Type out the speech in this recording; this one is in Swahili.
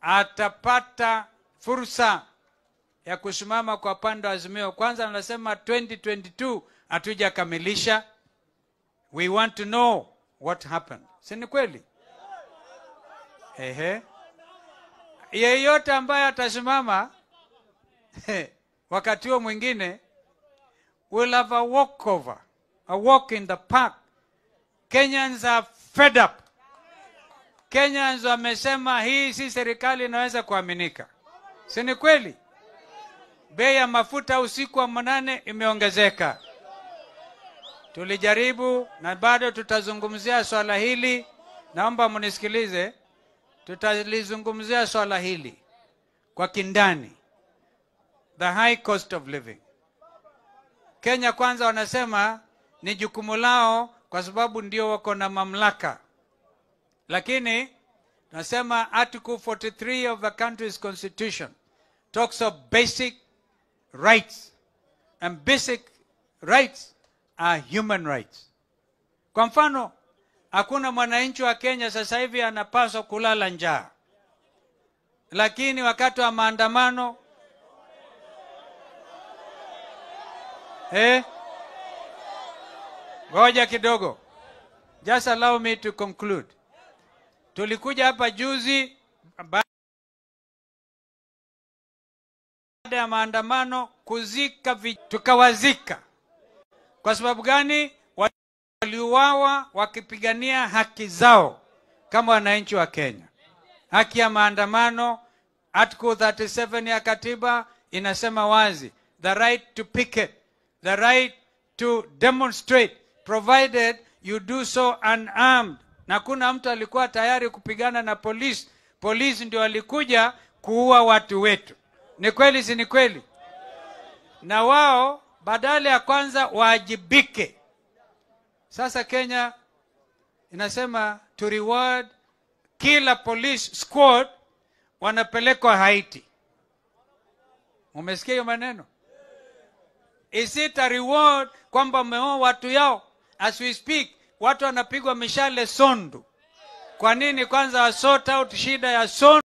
atapata fursa ya kusimama kwa pande wa Azimio. Kwanza anasema 2022 hatujakamilisha, we want to know what happened. Si ni kweli? Ehe, yeyote ambaye atasimama wakati huo mwingine will have a walkover, a walk in the park. Kenyans are fed up. Kenyans wamesema hii si serikali inaweza kuaminika, si ni kweli? Bei ya mafuta usiku wa manane imeongezeka. Tulijaribu na bado tutazungumzia swala hili. Naomba mnisikilize, tutalizungumzia swala hili kwa kindani, the high cost of living. Kenya Kwanza wanasema ni jukumu lao kwa sababu ndio wako na mamlaka, lakini tunasema Article 43 of the country's constitution talks of basic rights and basic rights are human rights. Kwa mfano, hakuna mwananchi wa Kenya sasa hivi anapaswa kulala njaa, lakini wakati wa maandamano eh, ngoja kidogo, just allow me to conclude. Tulikuja hapa juzi baada ya maandamano kuzika vi... tukawazika. Kwa sababu gani? Waliuawa wakipigania haki zao kama wananchi wa Kenya. Haki ya maandamano, Article 37 ya katiba inasema wazi, the right to picket, the right to demonstrate provided you do so unarmed. Na kuna mtu alikuwa tayari kupigana na polisi, polisi ndio walikuja kuua watu wetu. Ni kweli, si ni kweli? Na wao badala ya kwanza waajibike. Sasa Kenya inasema to reward kila police squad wanapelekwa Haiti. Umesikia hiyo maneno? Is it a reward kwamba wameoa watu yao? As we speak, watu wanapigwa mishale Sondu. Kwa nini kwanza wa sort out shida ya Sondu?